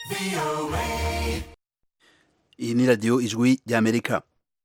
iyi ni radiyo ijwi ry'amerika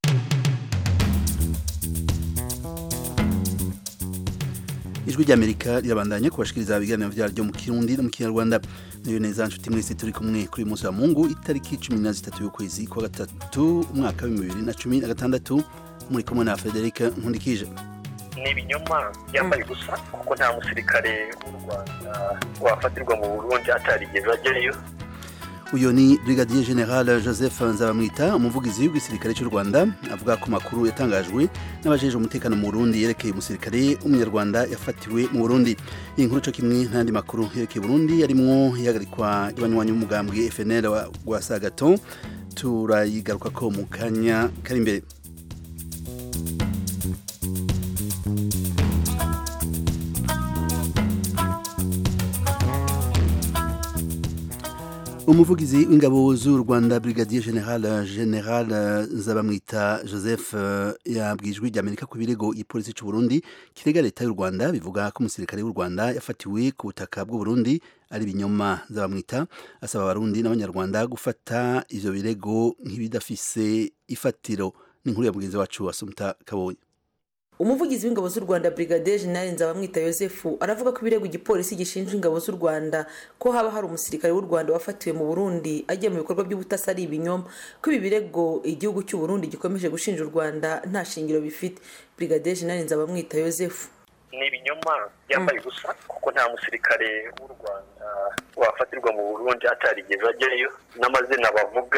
ijwi ry'amerika rirabandanya kubashikiriza ibiganiro byaryo mu kirundi no mu kinyarwanda niyo neza nshuti mwese turi kumwe kuri uyu munsi wa mungu itariki cumi na zitatu y'ukwezi kwa gatatu umwaka w'ibihumbi bibiri na cumi na gatandatu muri kumwe na frederic nkundikije ni ibinyoma byambaye ubusa kuko nta musirikare w'u rwanda wafatirwa mu burundi atarigeze ajyayo uyu ni brigadier general joseph nzabamwita umuvugizi w'igisirikare cy'u rwanda avuga ko makuru yatangajwe n'abajeje umutekano mu burundi yerekeye umusirikare w'umunyarwanda yafatiwe mu burundi iyi nkuru cyo kimwe n'andi makuru yerekeye burundi yarimwo ihagarikwa y'abanywanyi b'umugambwe fnl wa sagaton turayigaruka ko mu kanya kari imbere umuvugizi w'ingabo z'u rwanda brigadier general general nzabamwita joseph yabwijwe ry'amerika ku birego ipolisi cy'u burundi kirega leta y'u rwanda bivuga ko umusirikare w'u rwanda yafatiwe ku butaka bw'u burundi ari ibinyoma nzabamwita asaba abarundi n'abanyarwanda gufata ivyo birego nk'ibidafise ifatiro n'inkuru ya mugenzi wacu asumta kabonye umuvugizi w'ingabo z'u rwanda brigadier general nzabamwita yosefu aravuga ko ibirego igipolisi gishinja ingabo z'u rwanda ko haba hari umusirikare w'u rwanda wafatiwe mu burundi agiye mu bikorwa by'ubutasi ari ibinyoma ko ibi birego igihugu cy'u burundi gikomeje gushinja u rwanda nta shingiro bifite brigadier general nzabamwita yosefu ni ibinyoma byambaye ubusa kuko nta musirikare w'u rwanda wafatirwa mu burundi atarigeze ajyayo n'amazina bavuga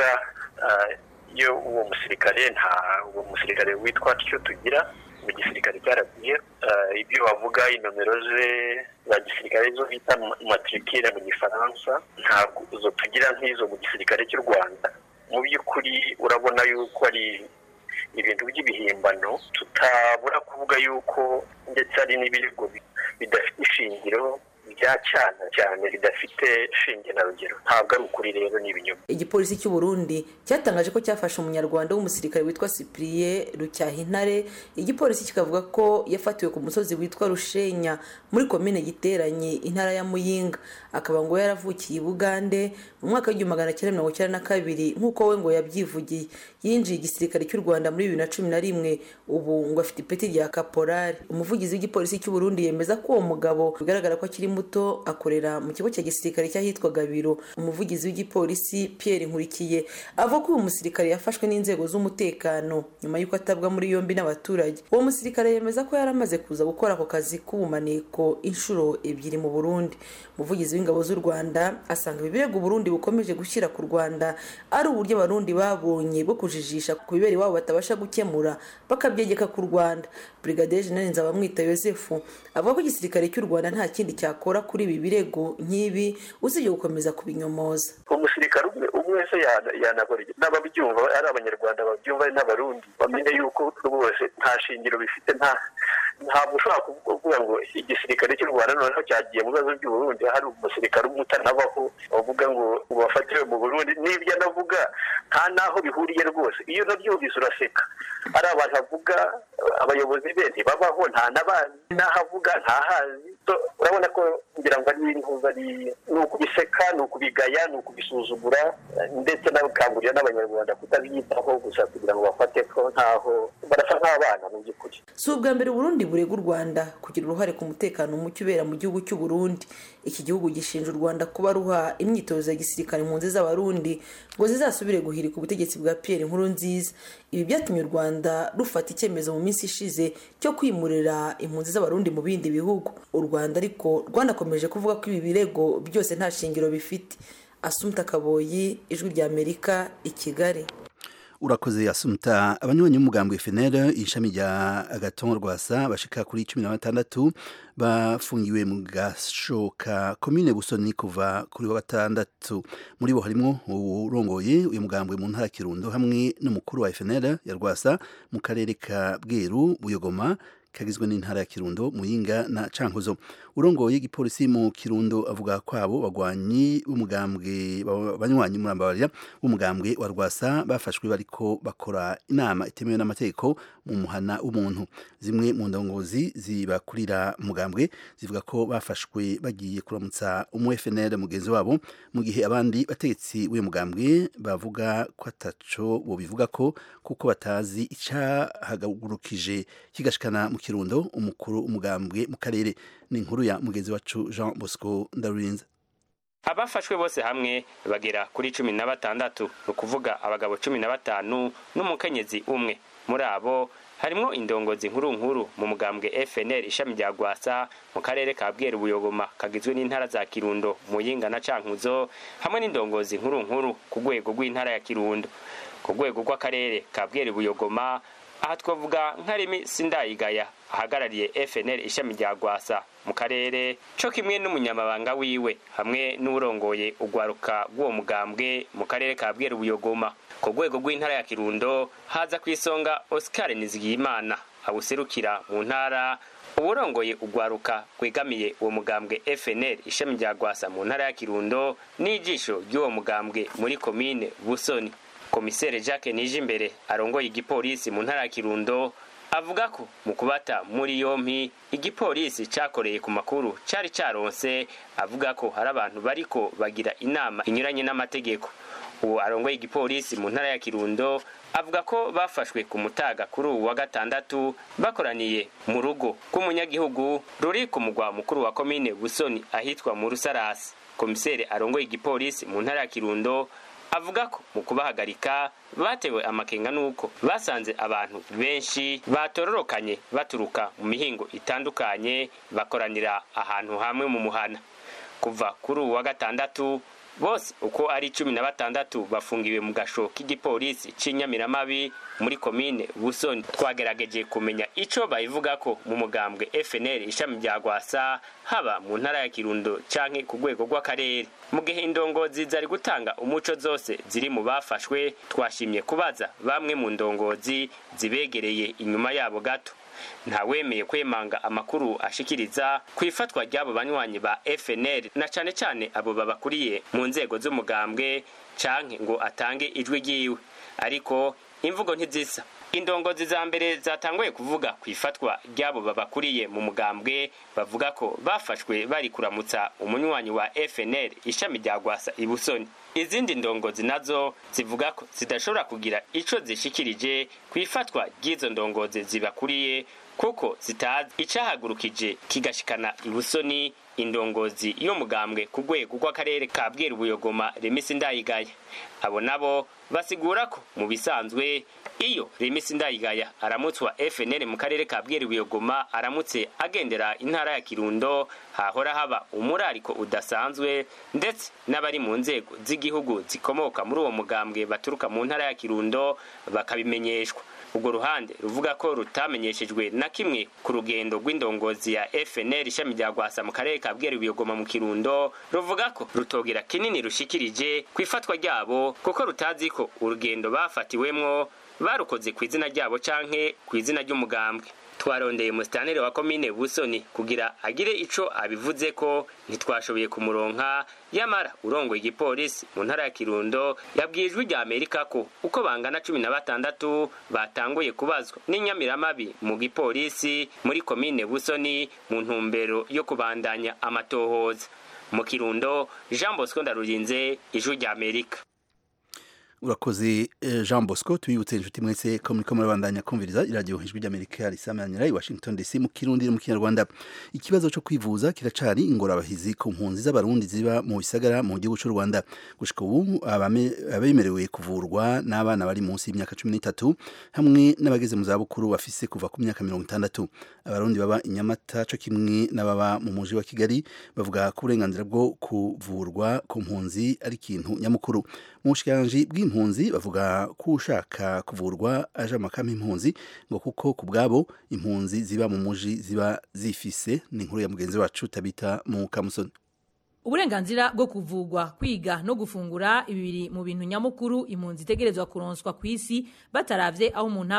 iyo uwo musirikare nta uwo musirikare witwa tyo tugira mu gisirikare cyaragiye ibyo bavuga inomero ze za gisirikare zo bita matrikire mu gifaransa ntabwo zo tugira nk'izo mu gisirikare cy'u rwanda mu by'ukuri urabona yuko ari ibintu by'ibihimbano tutabura kuvuga yuko ndetse hari n'ibirego bidafite ishingiro byacana cyane bidafite shinge na rugero ntabwo ari ukuri rero ni ibinyoma igipolisi cy'u burundi cyatangaje ko cyafashe umunyarwanda w'umusirikare witwa cyprien rucyahintare igipolisi kikavuga ko yafatiwe ku musozi witwa rushenya muri komine giteranye intara ya muyinga akaba ngo yaravukiye i bugande mu mwaka w'igihumbi magana cyenda mirongo icyenda na kabiri nk'uko we ngo yabyivugiye yinjiye igisirikare cy'u rwanda muri bibiri na cumi na rimwe ubu ngo afite ipeti rya kaporari umuvugizi w'igipolisi cy'u burundi yemeza ko uwo mugabo bigaragara ko akiri muto akorera mu kigo cya gisirikare cy'ahitwaga biro umuvugizi w'igipolisi pierre nkurikiye avuga ko uyu musirikare yafashwe n'inzego z'umutekano nyuma y'uko atabwa muri yombi n'abaturage uwo musirikare yemeza ko yari amaze kuza gukora ako kazi k'ubumaneko inshuro ebyiri mu burundi umuvugizi w'ingabo z'u rwanda asanga ibi birego uburundi bukomeje gushyira ku rwanda ari uburyo abarundi babonye bwo kujijisha ku bibera iwabo batabasha gukemura bakabyegeka ku rwanda brigadier general nzabamwita yosefu avuga ko igisirikare cy'u rwanda nta kindi cyakora kuri ibi birego nk'ibi usibye gukomeza kubinyomoza umusirikare umwe umwe wese yanakora n'ababyumva ari abanyarwanda babyumva ari n'abarundi bamenye yuko rwose nta shingiro bifite nta ntabwo ushobora kuvuga ngo igisirikare cy'u rwanda noneho cyagiye mu bibazo by'uburundi hari umusirikare umwe utanabaho bavuga ngo bafatiwe mu burundi n'ibyo anavuga nta n'aho bihuriye rwose iyo unabyumvise uraseka ari abantu avuga abayobozi be ntibabaho nta n'abazi n'aho avuga ntahazi urabona ko ngira ngo ari intuza ni ukubiseka ni ukubigaya ni ukubisuzugura ndetse n'abakangurira n'abanyarwanda kutabyitaho gusa kugira ngo bafate ko ntaho barasa nk'abana mu by'ukuri si ubwa mbere uburundi burega u rwanda kugira uruhare ku mutekano muke ubera mu gihugu cy'u burundi iki gihugu gishinja u rwanda kuba ruha imyitozo ya gisirikare impunzi z'abarundi ngo zizasubire guhirika ubutegetsi bwa pierre nkuru nziza ibi byatumye u rwanda rufata icyemezo mu minsi ishize cyo kwimurira impunzi z'abarundi mu bindi bihugu u rwanda ariko rwanakomeje kuvuga ko ibi birego byose nta shingiro bifite asumta kaboyi ijwi ry'amerika i kigali urakoze asumta abanywanyi b'umugambwe FNL ishami rya agaton rwasa bashika kuri cumi na batandatu bafungiwe mu gashoka komine busoni kuva kuri wa gatandatu muri bo harimo urongoye uyu mugambwe mu ntara kirundo hamwe n'umukuru wa FNL ya rwasa mu karere ka bweru buyogoma kagizwe n'intara ya Kirundo Muyinga na Cankuzo urongoye igipolisi mu Kirundo avuga ko abo bagwanyi b'umugambwe banywanyi murambabarira b'umugambwe wa Rwasa bafashwe bariko bakora inama itemewe n'amategeko mu muhana w'umuntu zimwe mu ndongozi zibakurira umugambwe zivuga ko bafashwe bagiye kuramutsa umu FNL mugenzi wabo mu gihe abandi bategetsi w'uyu mugambwe bavuga ko ataco bo bivuga ko kuko batazi icahagurukije kigashikana mu Kirundo umukuru umugambwe mu karere ni inkuru ya mugenzi wacu Jean Bosco Ndarurinze abafashwe bose hamwe bagera kuri cumi na batandatu ni ukuvuga abagabo cumi na batanu n'umukenyezi umwe muri abo harimwo indongozi nkuru nkuru mu mugambwe FNL ishami rya Gwasa mu karere ka Bweru Buyogoma kagizwe n'intara za Kirundo Muyinga na Cankuzo hamwe n'indongozi nkuru nkuru ku rwego rw'intara ya Kirundo ku rwego rw'akarere ka Bweru Buyogoma aha twavuga nkarimi sindayigaya ahagarariye FNL ishami rya Gwasa mu karere co kimwe n'umunyamabanga wiwe hamwe n'urongoye ugwaruka rw'uwo mugambwe mu karere ka Bweru Buyogoma ku rwego rw'intara ya Kirundo haza ku isonga Oscar Nizigiyimana awuserukira mu ntara uburongoye ugwaruka rwegamiye uwo mugambwe FNL ishami rya Gwasa mu ntara ya Kirundo n'ijisho ry'uwo mugambwe muri komine Busoni komisere Jacques Nijimbere arongoye igipolisi mu ntara ya Kirundo avuga ko mu kubata muri yompi igipolisi cakoreye ku makuru cari caronse avuga ko hari abantu bariko bagira inama inyuranye n'amategeko uwo arongoye igipolisi mu ntara ya Kirundo avuga ko bafashwe ku mutaga kuri uwu wa gatandatu bakoraniye mu rugo rw'umunyagihugu ruri ku mugwa mukuru wa komine Busoni ahitwa mu Rusarasi komisere arongoye igipolisi mu ntara ya Kirundo avuga ko mu kubahagarika batewe amakenga nuko basanze abantu benshi batororokanye baturuka mu mihingo itandukanye bakoranira ahantu hamwe mu muhana kuva kuri uwu wa gatandatu bose uko ari cumi na batandatu bafungiwe mu gasho k'igipolisi c'inyamiramabi muri komine busoni twagerageje kumenya ico bayivuga ko mu mugambwe fnl ishami rya gwasa haba mu ntara ya kirundo canke ku rwego rw'akarere mu gihe indongozi zari gutanga umuco zose ziri mu bafashwe twashimye kubaza bamwe mu ndongozi zibegereye inyuma yabo gato ntawemeye kwemanga amakuru ashikiriza ku ifatwa ry'abo banywanyi ba FNL na cane cane abo babakuriye mu nzego z'umugambwe canke ngo atange ijwi ryiwe ariko imvugo ntizisa indongozi za mbere zatanguye kuvuga ku ifatwa ry'abo babakuriye mu mugambwe bavuga ko bafashwe bari kuramutsa umunywanyi wa FNL ishami rya Gwasa ibusoni izindi ndongozi nazo zivuga ko zidashobora kugira ico zishikirije ku ifatwa ry'izo ndongozi zibakuriye kuko zitazi icahagurukije kigashikana ibusoni indongozi y'umugambwe ku rwego rw'akarere ka bweru buyogoma remisi ndayigaya abo nabo basigura ko mu bisanzwe iyo remisi ndayigaya aramutswa fnl mu karere ka bweru buyogoma aramutse agendera intara ya kirundo hahora haba umurariko udasanzwe ndetse n'abari mu nzego z'igihugu zikomoka muri uwo mugambwe baturuka mu ntara ya kirundo bakabimenyeshwa urwo ruhande ruvuga ko rutamenyeshejwe na kimwe ku rugendo rw'indongozi ya FNL ishami rya Gwasa mu karere ka Bweru Biyogoma mu Kirundo ruvuga ko rutogira kinini rushikirije ku ifatwa ryabo kuko rutazi ko urugendo bafatiwemwo barukoze ku izina ryabo canke ku izina ry'umugambwe twarondeye musitanire wa komine busoni kugira agire ico abivuze ko ntitwashoboye kumuronka yamara urongoye igipolisi mu ntara ya kirundo yabwiye ijwi rya amerika ko uko bangana cumi na batandatu batanguye kubazwa n'inyamiramabi mu gipolisi muri komine busoni mu ntumbero yo kubandanya amatohoza mu kirundo jean bosco ndarurinze ijwi rya amerika urakoze jean bosco tubibutse inshuti mwese ko muriko murabandanya kumviriza iradiyo ijwi ry'amerika risamanira i washington dc mu kirundi no mu kinyarwanda ikibazo cyo kwivuza kiracari ingorabahizi ku mpunzi z'abarundi ziba mu bisagara mu gihugu cy'u rwanda gushika ubu abemerewe kuvurwa n'abana bari munsi y'imyaka cumi n'itatu hamwe n'abageze mu zabukuru bafise kuva ku myaka mirongo itandatu abarundi baba i nyamata co kimwe n'ababa mu muji wa kigali bavuga ko uburenganzira bwo kuvurwa ku mpunzi ari ikintu nyamukuru mu bushikiranganji bw'impunzi bavuga ko ushaka kuvurwa aje amakama impunzi ngo kuko ku bwabo impunzi ziba mu muji ziba zifise ni inkuru ya mugenzi wacu tabita mu kamusoni uburenganzira bwo kuvugwa kwiga no gufungura ibi biri mu bintu nyamukuru impunzi itegerezwa kuronswa ku isi bataravye aho umuntu aba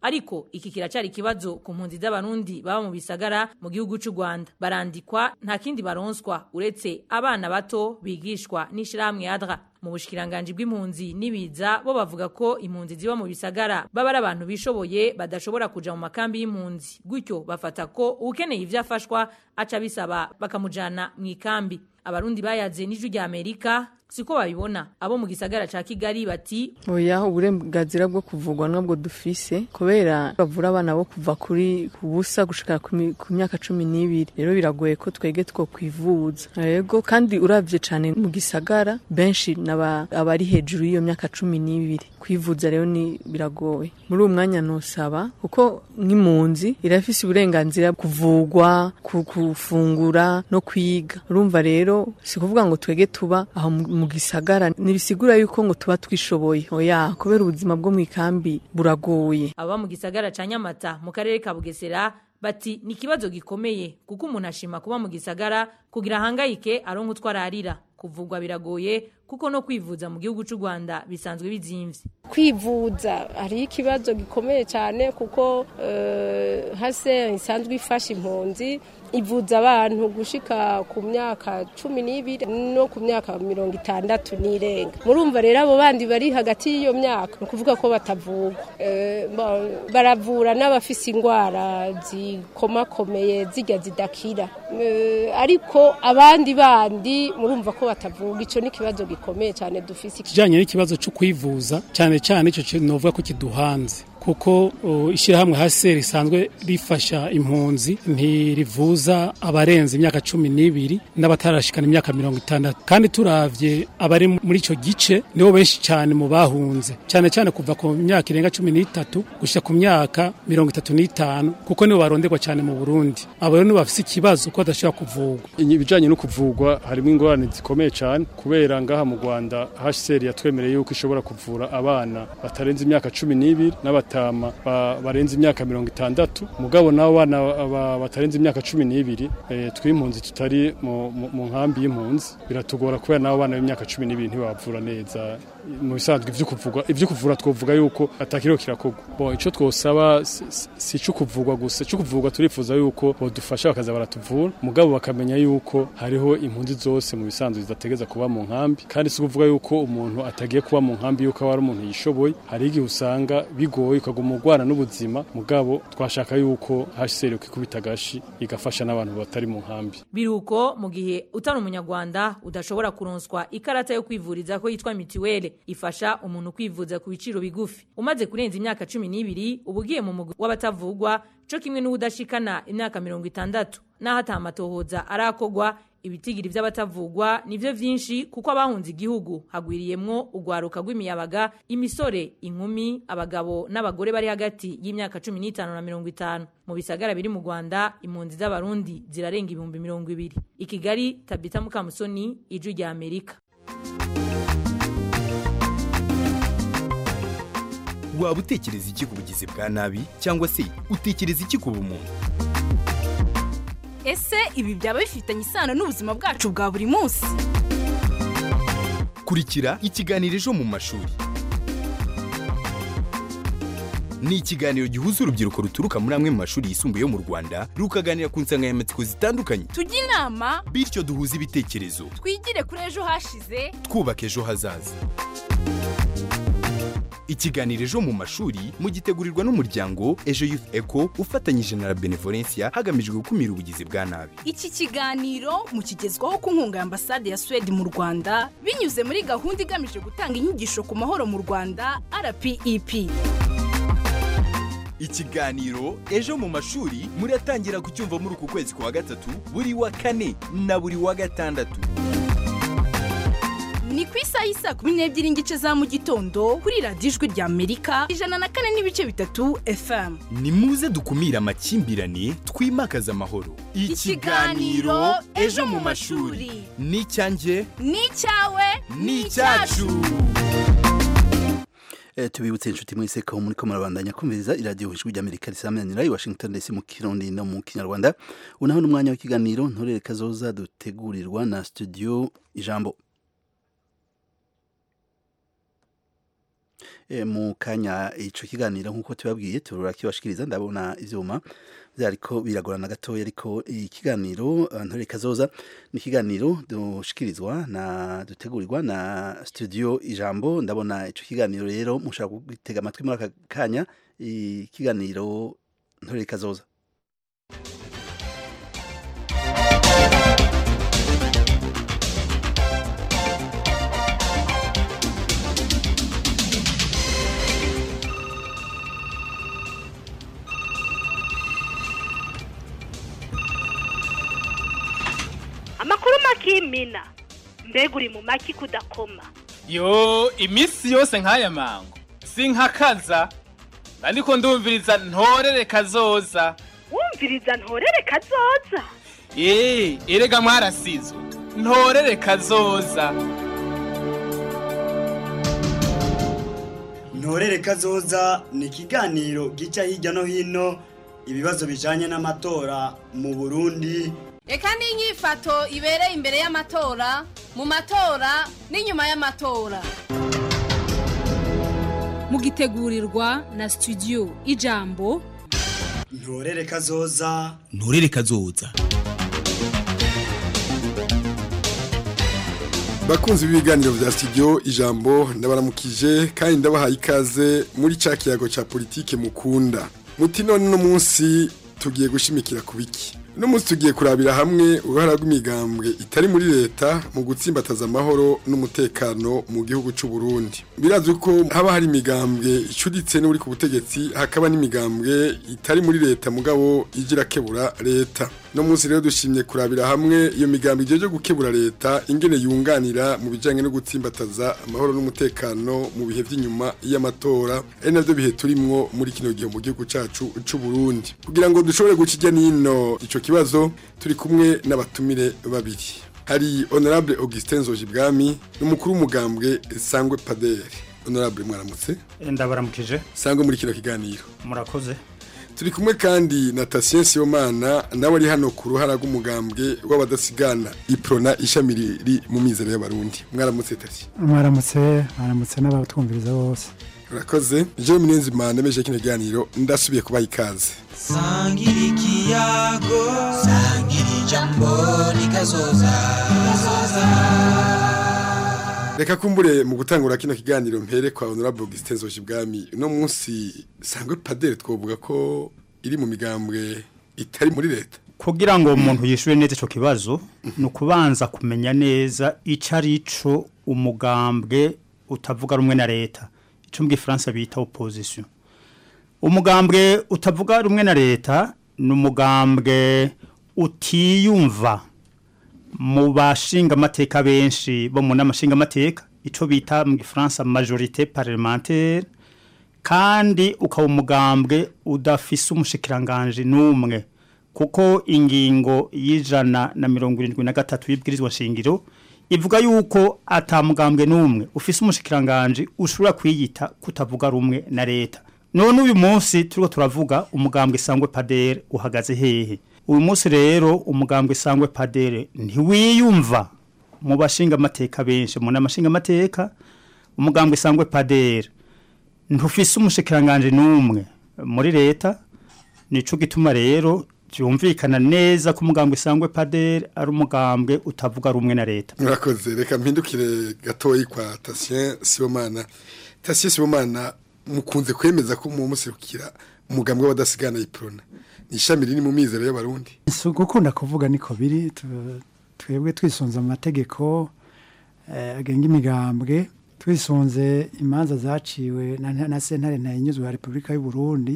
ariko iki kiracari ikibazo ku mpunzi z'abarundi baba mu bisagara mu gihugu c'u Rwanda barandikwa nta kindi baronswa uretse abana bato bigishwa n'ishirahamwe adra mu bushikiranganje bw'impunzi nibiza bo bavuga ko impunzi ziba mu bisagara baba ari abantu bishoboye badashobora kuja mu makambi y'impunzi gutyo bafata ko ukeneye ivyo afashwa aca bisaba bakamujana mu ikambi abarundi bayaze n'ijwi rya Amerika siko babibona abo mu gisagara ca Kigali bati oya uburenganzira bwo kuvugwa nabwo dufise kubera bavura abana bo kuva kuri kubusa gushika ku myaka cumi n'ibiri rero biragoye ko twege two kwivuza yego kandi uravye cane mu gisagara benshi naba abari hejuru y'iyo myaka cumi n'ibiri kwivuza rero ni biragoye muri uwo mwanya nosaba kuko nk'impunzi irafise uburenganzira kuvugwa kufungura no kwiga urumva rero si kuvuga ngo twege tuba aho mu gisagara ntibisigura yuko ngo tuba twishoboye oya kubera ubuzima bwo mu ikambi buragoye aba mu gisagara ca Nyamata mu karere ka Bugesera bati ni ikibazo gikomeye kuko umuntu ashima kuba mu gisagara kugira ahangayike aronka utwo ararira kuvugwa biragoye kuko no kwivuza mu gihugu cy'u Rwanda bisanzwe bizimvye kwivuza hari ikibazo gikomeye cyane kuko uh, hase isanzwe ifasha impunzi ivuza abantu gushika ku myaka cumi n'ibiri no ku myaka mirongo itandatu n'irenga murumva rero abo bandi bari hagati y'iyo myaka ni ukuvuga ko batavugwa e, baravura n'abafise indwara zikomakomeye zijya zidakira e, ariko abandi bandi murumva ko batavugwa icyo ni ikibazo gikomeye cyane dufise kijanye n'ikibazo cyo kwivuza cyane cyane icyo novuga ko kiduhanze kuko ishyirahamwe hasi risanzwe rifasha impunzi ntirivuza abarenze imyaka cumi n'ibiri n'abatarashikana imyaka mirongo itandatu kandi turavye abari muri icyo gice nibo benshi cyane mu bahunze cyane cyane kuva ku myaka irenga cumi n'itatu gushyira ku myaka mirongo itatu n'itanu kuko nibo baronderwa cyane mu burundi abo rero nibo bafise ikibazo ko badashobora kuvugwa ibijanye no kuvugwa harimo ingorane zikomeye cyane kubera ngaha mu rwanda hcr yatwemereye yuko ishobora kuvura abana batarenze imyaka cumi n'ibiri n'abat batama barenze imyaka mirongo itandatu mugabo nabo bana batarenze imyaka cumi n'ibiri tw'impunzi tutari mu nkambi y'impunzi biratugora kubera nabo bana b'imyaka cumi n'ibiri ntibavura neza mu bisanzwe ivyo kuvugwa ivyo kuvura twovuga yuko atakiriho kirakorwa bo ico twosaba si cyo kuvugwa gusa cyo kuvugwa turifuza yuko bodufasha bakaza baratuvura mugabo bakamenya yuko hariho impunzi zose mu bisanzwe zidategeza kuba mu nkambi kandi si kuvuga yuko umuntu atagiye kuba mu nkambi yuko aba ari umuntu yishoboye hari igihe usanga bigoye ukaguma urwana n'ubuzima mugabo twashaka yuko HCR ikubita gashi igafasha n'abantu batari mu nkambi biruko mu gihe utari umunyarwanda udashobora kuronswa ikarata yo kwivuriza ko yitwa mitiwele ifasha umuntu kwivuza ku biciro bigufi umaze kurenza imyaka cumi n'ibiri uba ugiye mu mugwi w'abatavugwa co kimwe n'uwudashikana imyaka mirongo itandatu n'aho atamatohoza arakogwa ibitigiri vy'abatavugwa nivyo vyinshi kuko abahunze igihugu hagwiriyemwo urwaruka rw'imiyabaga imisore inkumi abagabo n'abagore bari hagati y'imyaka cumi n'itanu na mirongo itanu mu bisagara biri mu rwanda impunzi z'abarundi zirarenga ibihumbi mirongo ibiri i kigali tabita mukamusoni ijwi rya amerika waba utekereza iki ku bugizi bwa nabi cyangwa se utekereza iki ku bumuntu ese ibi byaba bifitanye isano n'ubuzima bwacu bwa buri munsi kurikira ikiganiro ejo mu mashuri ni ikiganiro gihuza urubyiruko ruturuka muri amwe mu mashuri yisumbuye yo mu rwanda rukaganira ku nsanganyamatsiko zitandukanye tujye inama bityo duhuze ibitekerezo twigire kuri ejo hashize twubaka ejo hazaza ikiganiro ejo mu mashuri mugitegurirwa n'umuryango ejo youth eco ufatanyije na la benevolencia hagamijwe gukumira ubugizi bwa nabi iki kiganiro mukigezwaho ku nkunga ya ambasade ya suwede mu rwanda binyuze muri gahunda igamije gutanga inyigisho ku mahoro mu rwanda rpep ikiganiro ejo mu mashuri muratangira kucyumva muri uku kwezi kwa gatatu buri wa kane na buri wa gatandatu ni ku isaha y'isa kumi n'ebyiri n'igice za mu gitondo kuri radiyo ijwi rya amerika ijana na kane n'ibice bitatu fm ni muze dukumire amakimbirane twimakaze amahoro ikiganiro ejo mu mashuri ni icyanjye ni icyawe ni icyacu Eh, tubibutse inshuti mwese ko muri ko murabandanya kumviriza iradiyo ijwi ry'amerika risamanira i washington dc mu kirundi no mu kinyarwanda unaho n'umwanya w'ikiganiro ntorere kazoza dutegurirwa na studio ijambo E, mu kanya ico kiganiro nk'uko tubabwiye turakibashikiriza ndabona ivyuma vyariko biragorana gatoya ariko ikiganiro eh, ntore kazoza ni ikiganiro dushikirizwa na dutegurirwa na studio ijambo ndabona ico kiganiro rero mushaka gutega amatwi muri aka kanya ikiganiro ntore kazoza amakuru makimina mbega uri mu maki kudakoma yo iminsi yose nk'aya mango sinkakaza ariko ndumviriza ntorere kazoza wumviriza ntorere kazoza eee erega mwarasizwe ntorere kazoza ntorere kazoza ni ikiganiro gica hirya no hino ibibazo bijanye n'amatora mu burundi reka n'inyifato ibereye imbere y'amatora mu matora n'inyuma y'amatora mugitegurirwa na studio ijambo ntorere kazoza nturere kazoza bakunzi b'ibiganiro vya studio ijambo ndabaramukije kandi ndabahaye ikaze muri ca kiyago ca politike mukunda muti none no munsi tugiye gushimikira ku biki uno munsi tugiye kurabira hamwe uruhara rw'imigambwe itari muri leta mu gutsimbataza amahoro n'umutekano mu gihugu c'u Burundi birazwi ko haba hari imigambwe icuditse n'uri ku butegetsi hakaba n'imigambwe itari muri leta mugabo igira kebura leta no munsi rero dushimye kurabira hamwe iyo migambwe ijeje gukebura leta ingene yunganira mu bijanye no gutsimbataza amahoro n'umutekano mu bihe vy'inyuma y'amatora ari navyo bihe turimwo muri kino gihe mu gihugu cacu c'u Burundi kugira ngo dushobore guca nino ico kibazo turi kumwe n'abatumire babiri hari honorable Augustin Nzojibwami n'umukuru w'umugambwe Sangwe Padere honorable mwaramutse ndabaramukije sangwe muri kino kiganiro murakoze turi kumwe kandi na Tatien Sibomana nawe ari hano ku ruhara rw'umugambwe w'abadasigana iprona ishami riri mu mizero y'abarundi mwaramutse Tatien mwaramutse mwaramutse n'abatwumviriza bose urakoze jewe minenzimana nemeje kino kiganiro ndasubiye kubaha ikaze sangira ikiyago sangira ijambo rikazoza reka kumbure mu gutangura kino kiganiro mpere kwa honorable Augustin Nzojibwami uno munsi sangwe padere twovuga ko iri mu migambwe itari muri leta kugira ngo umuntu yishure neza ico kibazo ni ukubanza kumenya neza ico ari co umugambwe utavuga rumwe na leta ico mu gifaransa bita opposition umugambwe utavuga rumwe na leta ni umugambwe utiyumva mu bashinga amateka benshi bo mu n'amashinga amateka ico bita mu gifaransa majorité parlementaire kandi ukaba umugambwe udafise umushikiranganje n'umwe kuko ingingo y'ijana na mirongo irindwi na gatatu y'ibwirizwa shingiro ivuga yuko atamugambwe n'umwe ufise umushikiranganje ushobora kwiyita kutavuga rumwe na leta none uyu munsi turiko turavuga umugambwe sangwe padere uhagaze hehe uyu munsi rero umugambwe sangwe padere ntiwiyumva mu bashinga amateka benshi mu n'amashinga amateka umugambwe sangwe padere ntufise umushikiranganje n'umwe muri leta nico gituma rero byumvikana neza ko umugambwe sangwe padere ari umugambwe utavuga rumwe na leta murakoze reka mpindukire gatoyi kwa Tatien Sibomana Tatien Sibomana mukunze kwemeza ko mu musirukira umugambwe w'abadasigana iprona ni ishami riri mu mizero y'abarundi si gukunda kuvuga niko biri twebwe twisunze amategeko agenga imigambwe twisunze imanza zaciwe na sentare ntayinyuzwe ya repubulika y'u Burundi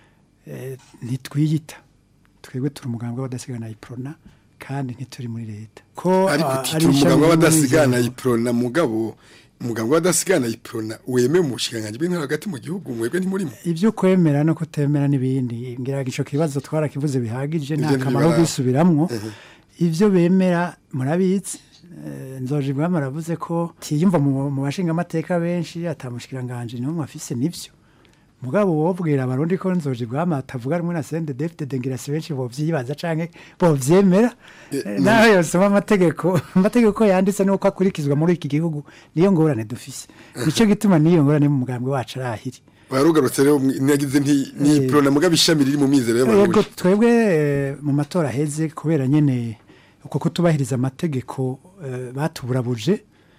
ntitwiyita twebwe turi umugambwe w'abadasigana iprona kandi ntituri muri leta ko ariko turi umugambwe w'abadasigana iprona mugabo umugambwe w'abadasigana iprona wemeye mu bushinganje bw'intara hagati mu gihugu mwebwe ntimurimo ibyo kwemera no kutemera n'ibindi ngira ico kibazo twarakivuze bihagije nta kamaro kwisubiramwo ivyo bemera murabizi nzoje bwama aravuze ko tiyumva mu bashinga amateka benshi atamushikiranganje n'umwe afise nivyo mugabo wobwira abarundi ko nzoji bwama atavuga rumwe na sende defite dengira si benshi bovyibaza canke bovyemera naho yosoma amategeko amategeko yanditse nuko akurikizwa muri iki gihugu niyo ngorane dufise nico gituma niyo ngorane mu mugambwe wacu arahiri warugarutse rero ntiyagize ntiprona mugabo ishami riri mu mizero yego y'abarundi twebwe eh, mu matora aheze kubera nyene uko kutubahiriza amategeko eh, batuburabuje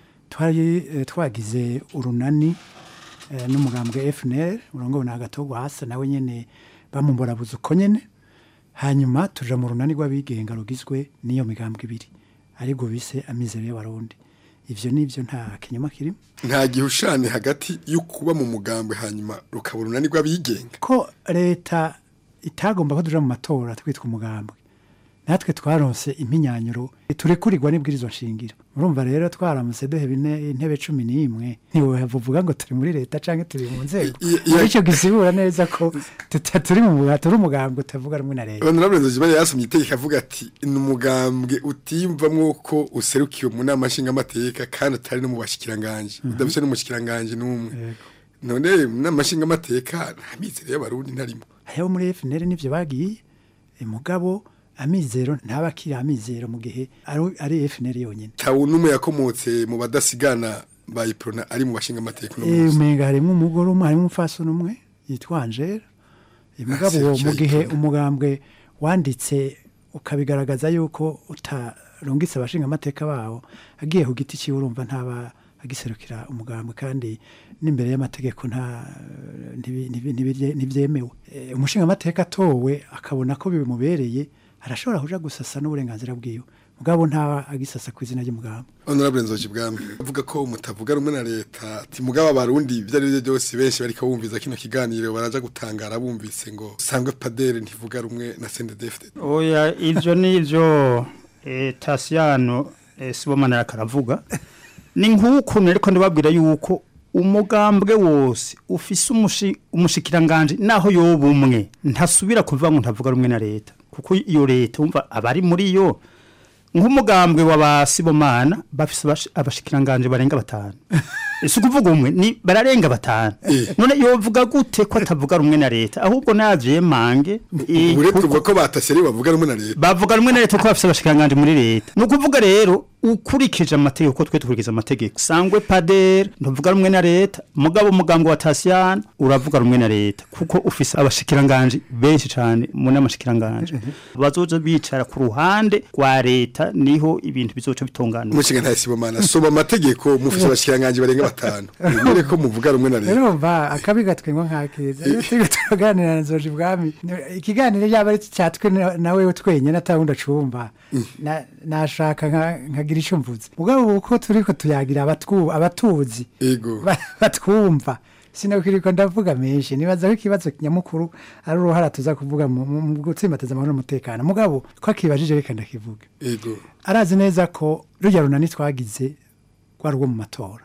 twari eh, twagize urunani eh, n'umugambwe FNL urongowe na Gatogwa hasa nawe nyene bamumburabuza uko nyene hanyuma tuja mu runani rw'abigenga rugizwe n'iyo migambwe ibiri aribwo bise amizero y'abarundi ivyo nivyo nta kinyoma kirimo nta gihushane hagati yo kuba mu mugambwe hanyuma rukaba urunani rw'abigenga ko leta itagomba ko tuja mu matora twitwa umugambwe natwe twaronse impinyanyuro turekurirwa n'ibwirizwa nshingiro urumva rero twaramutse duheba ine- intebe cumi n'imwe ntiwovuga ngo turi muri leta canke turi mu nzego ico gisibura neza ko tuta- turi mu muga- turi umugambwe utavuga rumwe na leta honorable nzojimana yasomye itegeko avuga ati ni umugambwe utimvamwo ko userukiwe mu nama nshingamateka kandi atari no mu bashikiranganje udafise n'umushikiranganje n'umwe none mu nama nshingamateka nta mizero y'abarundi ntarimo hariho muri FNL nivyo bagiye eh, mugabo amizero ntaba akiri amizero mu gihe ari- ari FNL yonyene tawu n'umwe yakomotse mu badasigana ba iprona ari mu bashingamateka no Eh, munsi umenga harimo umugore umwe harimo umufasoni umwe yitwa Angela Eh, mugabo uwo mu gihe umugambwe wanditse ukabigaragaza yuko utarungitse abashinga amateka bawo agiye ku giti ciwe urumva ntaba agiserukira umugambwe kandi n'imbere y'amategeko nta ntibi- ntibi- ntibirye- ntibyemewe Eh, umushinga amateka atowe akabona ko bimubereye arashobora kuja gusasa n'uburenganzira bwiwe mugabo ntaba agisasa ku izina ry'umugambwe honorable nzoji bwami avuga ko mutavuga rumwe na leta ati mugabo abarundi ibyo ari byo byose benshi bariko bumviza kino kiganiro baraja gutangara bumvise ngo sangwe padere ntivuga rumwe na sendedefite oya ivyo nivyo eh, tasiyano eh, sibomana yakaravuga ni nk'ukuntu ariko ndababwira yuko umugambwe wose ufise umushi- umushikiranganje naho yoba umwe ntasubira kuvuga ngo ntavuga rumwe na leta kuko iyo leta umva abari muri yo nk'umugambwe wa ba sibomana bafise abashi- abashikiranganje barenga batanu si ukuvuga umwe ni bararenga batanu none yovuga gute ko atavuga rumwe na leta ahubwo navyemange eh, uretse kuko- uvuga ko batashye ari bavuga rumwe na leta bavuga rumwe na leta ko bafise abashikiranganje muri leta ni ukuvuga rero ukurikije amategeko ko twe dukurikiza amategeko sangwe padere ntuvuga rumwe na leta mugabo umugambwe wa tasiyani uravuga rumwe na leta kuko ufise abashikiranganje benshi cyane mu n'amashikiranganje bazoza bicara ku ruhande rwa leta niho ibintu bizoca bitungana umushinga nta sibomana soma amategeko mufise abashikiranganje barenga batanu mwere ko muvuga rumwe na leta urumva akabi gatwengwa nk'akeza iyo turi turaganira na nzoji bwami ikiganiro yaba ari cyatwe na- nawe twenyine atawundi acumva na- nashaka nka- nkagira icyo mvuze mugabo uko turi ko tuyagira abatwu- abatuzi ego ba- batwumva sinakwirirwa ndavuga menshi nibaza ko ikibazo nyamukuru ari uruhara tuza kuvuga mu mu- mu gutsimbataza amahoro n'umutekano mugabo ko akibajije reka ndakivuga ego arazi neza ko rujya runani twagize rwari urwo mu matora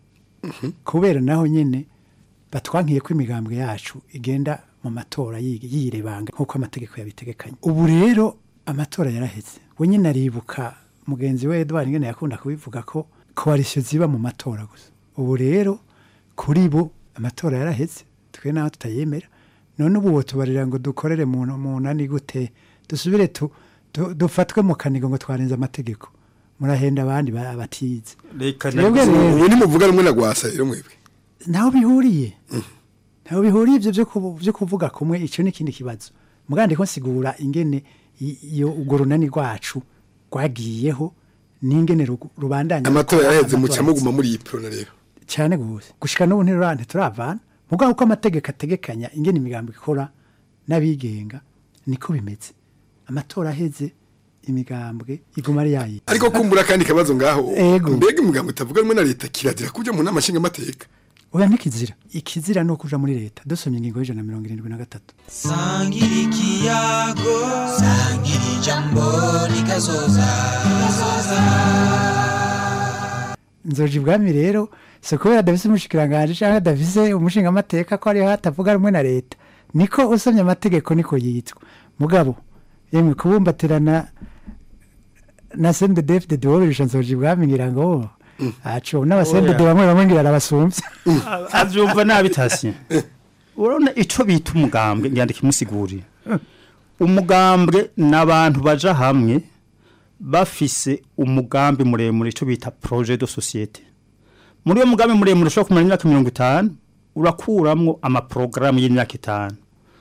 kubera naho nyine batwankiye ko imigambwe yacu igenda mu matora yi- yirebanga nk'uko amategeko yabitegekanye ubu rero amatora yaraheze we nyine aribuka mugenzi we Edouard ngene yakunda kubivuga ko koalisiyo ziba mu matora gusa ubu rero kuri bo amatora yaraheze twe naho tutayemera none ubu wotubarira ngo dukorere mu mu nani gute dusubire tu, tu, dufatwe mu kanigo ngo twarenze amategeko murahenda abandi ba- batize reka Twebwe rero- ubu nimuvuga rumwe na gwasa rero mwebwe ntaho bihuriye ntaho bihuriye ibyo byo kuvu- byo kuvuga kumwe icyo ni ikindi kibazo mugande ko nsigura ingene i- iyo urwo runani rwacu rwagiyeho n'ingene ru- rubandanya amatora gukora yaraheze amatora muca muguma muri iyi prona rero cyane gose gushika n'ubu ntirurante turavana mugabo uko amategeko ategekanya ingene imigambo ikora n'abigenga niko bimeze amatora aheze imigambwe iguma ari yayi ariko kumbura kandi kabazo ngaho Ego. mbega umugambo utavuga rumwe na leta kirazira kuja mu nama nshingamateka oya ntikizira ikizira ni ukuja muri leta dusomye ingingo y'ijana na mirongo irindwi na gatatu sangira ikiyago sangira ijambo rikazoza nzoji ibwami rero si kubera adafise umushikiranganje cyangwa adafise umushingamateka ko ariho hatavuga rumwe na leta niko usomye amategeko niko yitwa mugabo yemwe kubumbatirana na sende defide dewoberisha nzoji ibwami ngira ngo aco n'abasendede Oya. bamwe bamwe ngira arabasumbye avyumva nabi tasi urabona ico bita umugambwe ngenda kimusigurira umugambwe n'abantu baja hamwe bafise umugambi muremure ico bita projet de société muri uwo mugambi muremure ushobora kumara imyaka mirongo itanu urakuramwo amaporogaramu y'imyaka itanu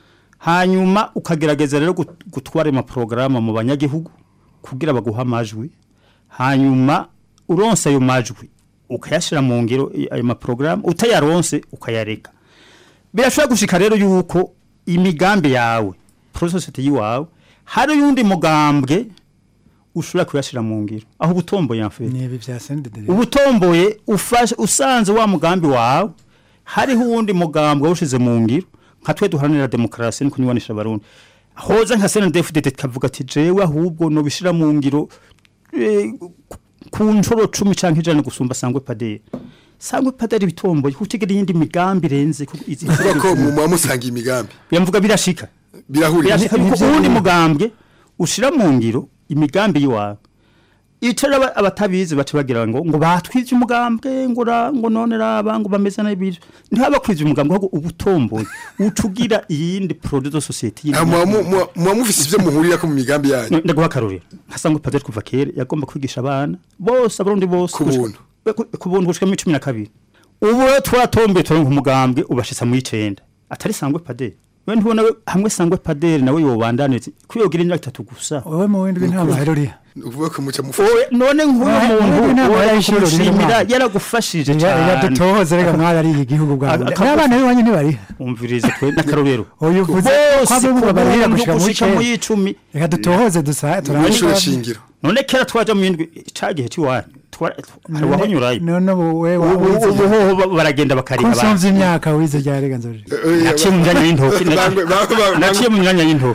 hanyuma ukagerageza rero gut- gutwara ayo maporogaramu mu banyagihugu kugira baguha amajwi hanyuma uronse ayo majwi ukayashira mu ngiro i- ayo maporogaramu utayaronse ukayareka birashobora gushika rero yuko imigambi yawe prososiyete yiwawe hari uyundi mugambwe ushobora kuyashira mu ngiro aho ubutomboye yamfite ni ibi bya sendedere ubutomboye ufashe usanze wa mugambi wawe hariho uwundi mugambwe wawushize mu ngiro nka twe duharanira demokarasi no kunywanisha abarundi hoza nka senedefudete kavuga ati jewe ahubwo nobishira mu ngiro eh, ku nshuro cumi canke ijana gusumba sangwe paderi sangwe paderi bitomboye kutigera iyindi migambi irenze ku- izi- uvuga ko mu muba musanga imigambi yamvuga birashika birahurira birashika kuko uwundi mugambwe ushira mu ngiro imigambi yiwawe icara aba- abatabizi baca bagira ngo ngo batwije umugambwe ngo ra- ngo none raba ngo bameze nabi ntihaba kwije umugambwe ahubwo ubutomboye ucugira iyindi produit de société yindi- Ah, muba mu- muba- muba mufise ivyo muhurira ko mu migambi yanyu ndaguha akarorero nkasanga padiri kuva kera yagomba kwigisha abana bose abarundi bose Ku buntu. Ku- ku buntu gushika muri cumi na kabiri ubu rero twaratomboye turonka umugambwe ubashitsa mu icenda atari sangwe padiri we ntubona we hamwe sangwe padiri nawe yobandaniriza kwiyogira imyaka itatu gusa wowe mu windi nta mahero uriya uvuga ko muca Owe, none nk'uwo Ah, muntu mwebwe ntabwo wowe yarayishuri kumushimira ririmo. yaragufashije Reka- cyane reka dutohoze reka mwarariye igihugu bwawe Aka- akagufa- n'abana b'iwanyu ntibariha umvirize twe n'akarorero uyu uvuze ko abo barihira gushika mu y'icumi reka dutohoze dusa Mw'ishure shingiro none kera twaja mu yindwi ca gihe cy'iwanyu twa- hari wahonyurayo none ubu we ubu ubu hoho ba- baragenda bakariha ko nsumvye imyaka wize rya rega nzoje naciye mu myanya y'intoki Bangwe- bangwe- bangwe- naciye mu myanya y'intoki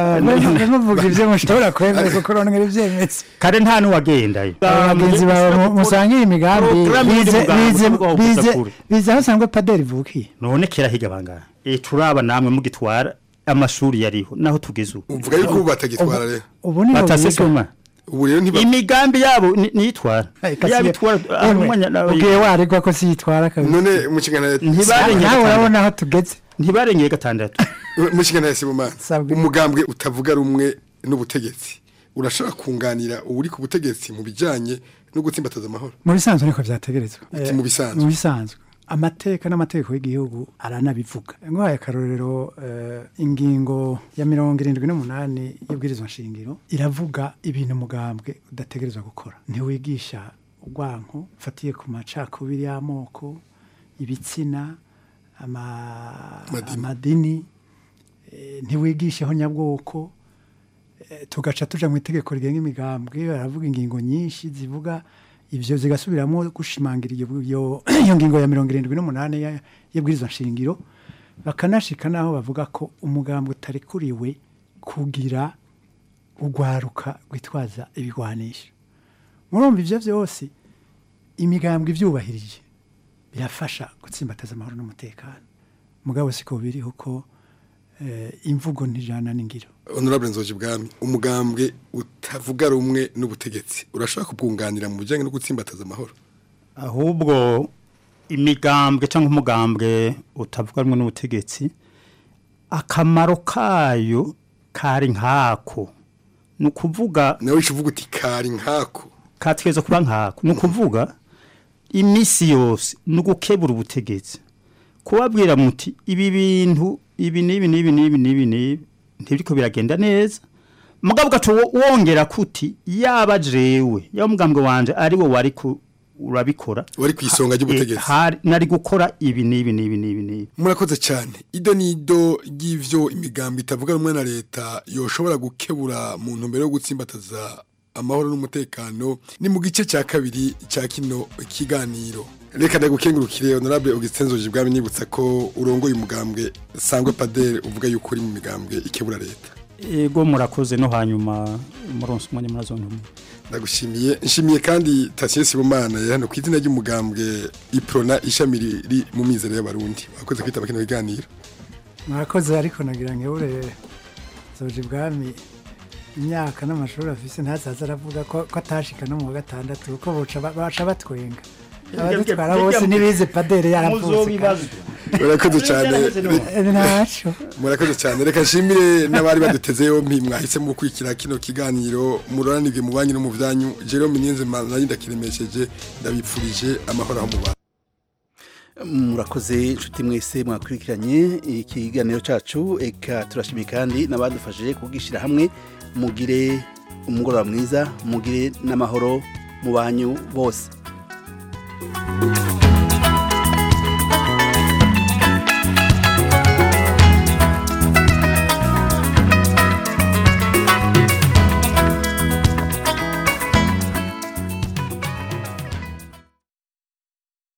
muvuga ivyo mushobora kwemera kuko ronera ivyemeza kare nta n'uwagendayo abagenzi bawe mu- musangiye imigambi Programme y'undi bize muganga bize uvuga ngo bize kure. bize aho sangwe paderi ivukiye none kera higa bangana e turaba namwe mugitwara amashuri yariho naho tugeze ubu uvuga yuko ubu batagitwara rero ubu niho batase biga. soma ubu rero ntiba imigambi yabo ni- niyitwara Kasi- yabitwara Emwe, ubwiye waregwa ko siyitwara kabisa none mu kiganiro ntibarengeye nawe urabona gatandatu aho tugeze ntibarengeye gatandatu mu kiganiro Sibomana umugambwe utavuga rumwe n'ubutegetsi urashobora kunganira uri ku butegetsi mu bijanye no gutsimbataza amahoro mu bisanzwe niko vyategerezwa Uti Eh, mu bisanzwe. mu bisanzwe amateka n'amategeko y'igihugu aranabivuga nk'ayo akarorero eh, ingingo ya mirongo irindwi n'umunani y'ubwirizwa nshingiro iravuga ibintu umugambwe udategerezwa gukora ntiwigisha urwanko ufatiye ku macakubiri y'amoko ibitsina ama- amadini eh, ntiwigisheho nyabwoko eh, tugaca tuja mu itegeko rigenga imigambwe baravuga ingingo nyinshi zivuga ivyo zigasubiramo gushimangira iyo iyo- iyo ngingo ya mirongo irindwi n'umunani ya- y'ibwirizwa nshingiro bakanashika naho bavuga ko umugambwe utarekuriwe kugira urwaruka rwitwaza ibigwanisho murumva ivyo vyose imigambwe ivyubahirije birafasha gutsimbataza amahoro n'umutekano mugabo siko biri kuko eh, imvugo ntijana n'ingiro honorable nzoje bwami umugambwe utavuga rumwe n'ubutegetsi urashobora kubwunganira mu bijanye no gutsimbataza amahoro ahubwo imigambwe cyangwa umugambwe utavuga rumwe n'ubutegetsi akamaro kayo kari nkako ni ukuvuga nawe uvuga uti kari nkako katweza kuba nkako ni ukuvuga iminsi yose ni ugukebura ubutegetsi kubabwira muti ibi bintu ibi n'ibi n'ibi n'ibi n'ibi n'ibi ntibiriko biragenda neza mugabo ugaca wo- wongera kuti yaba jewe yaba umugambwe wanje ari wo wari ku urabikora wari ku isonga ry'ubutegetsi. Eh, hari- nari gukora ibi n'ibi n'ibi n'ibi n'ibi murakoze cyane ido nido ry'ivyo imigambi itavuga rumwe na leta yoshobora gukebura mu ntumbero yo gutsimbataza amahoro n'umutekano ni mu gice cya kabiri cya kino kiganiro reka ndagukengurukire honorable Augustin Nzoji bwami nibutsa ko urongoye umugambwe sangwe padere uvuga yuko uri mu migambwe ikebura leta ego murakoze no hanyuma muronse umwanya murazontumwe ndagushimiye nshimiye kandi Tatien Sibomana yari hano ku izina ry'umugambwe Iprona ishami riri mu mizero y'abarundi wakoze kwitaba kino kiganiro mwakoze ariko nagira ngo ure zoje ibwami imyaka n'amashuri afise ntazaza aravuga ko ko atashika no mu wa gatandatu kuko boca ba- baca batwenga abadutwara bose ntibize padere yaravutse Muzobibazwa. kandi. murakoze cyane ntaco murakoze cyane reka nshimire n'abari baduteze yompi mwahisemo gukurikira kino kiganiro muroranirwe mu banyu no mu byanyu Jerome Niyonzima nari ndakiremesheje ndabipfurije amahoro aho muba murakoze inshuti mwese mwakurikiranye ikiganiro cyacu eka turashimiye kandi n'abadufashije kugishyira hamwe mugire umugoroba mwiza mugire n'amahoro mu banyu bose